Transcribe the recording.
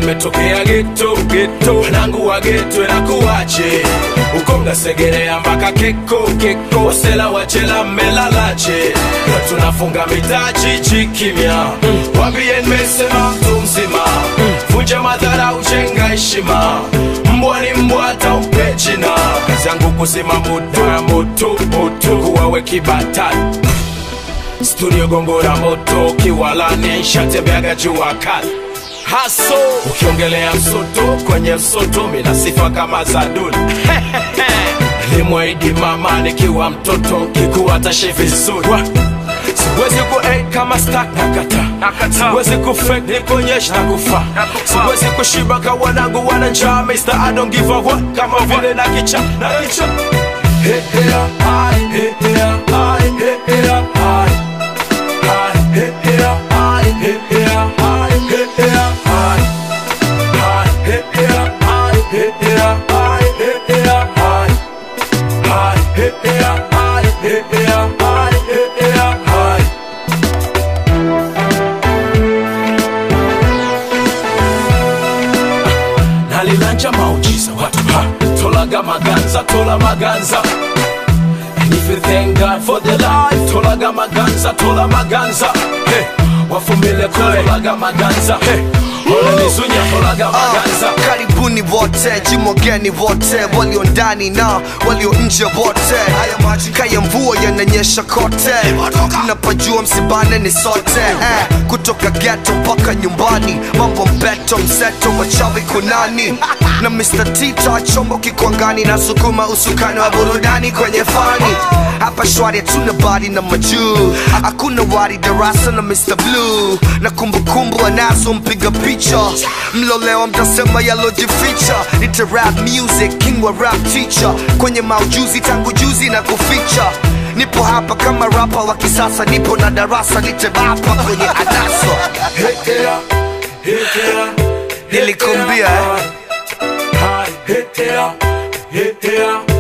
nimetokea geto geto wanangu wa geto inakuwaje ukonga segerea mpaka keko keko wasela wachela mmelalache na tunafunga mitaji chikimya wambie nimesema mtu mzima vunja madhara ujenga heshima mbwa ni mbwa hata umpe jina kazi yangu kusema moto ya moto moto kuwawe kibatani studio gongora moto kiwalani nshatembeaga jua kali haso ukiongelea msoto kwenye msoto mina sifa kama za duli limwaidi mama nikiwa mtoto kikuwa tashe vizuri Wa- siwezi ku kama stak nakata siwezi kufek nikonyesha na kufa siwezi kushiba ka wanangu wana njaa Mr. I don't give a what kama vile na kicha na kicha Hey, hey, ah, hey, hey, ah, hey, hey, ah. nalilanja maujiza watu ha tolaga maganza tola maganza And if you thank God for the life tolaga maganza tola maganza hey, wafumile kule tolaga maganza hey, olenizunya tolaga maganza Ah, karibuni wote jimogeni wote walio ndani na walio nje wote kaya mvua yananyesha kote mnapajua msibane ni sote eh, kutoka geto mpaka nyumbani mambo mbeto mseto wachawi kunani na Mr. Tita chombo kikwangani na sukuma usukani wa burudani kwenye fani hapa shwari hatuna bari na majuu hakuna wari darasa na Mr. Blue na kumbukumbu anazo mpiga picha mlolewa mtasema yalojificha nite rap music king wa rap teacher kwenye maujuzi tangu juzi na kuficha nipo hapa kama rapa wa kisasa nipo na darasa nitebapa kwenye adaso Nilikuambia, eh. Hit there, hit there,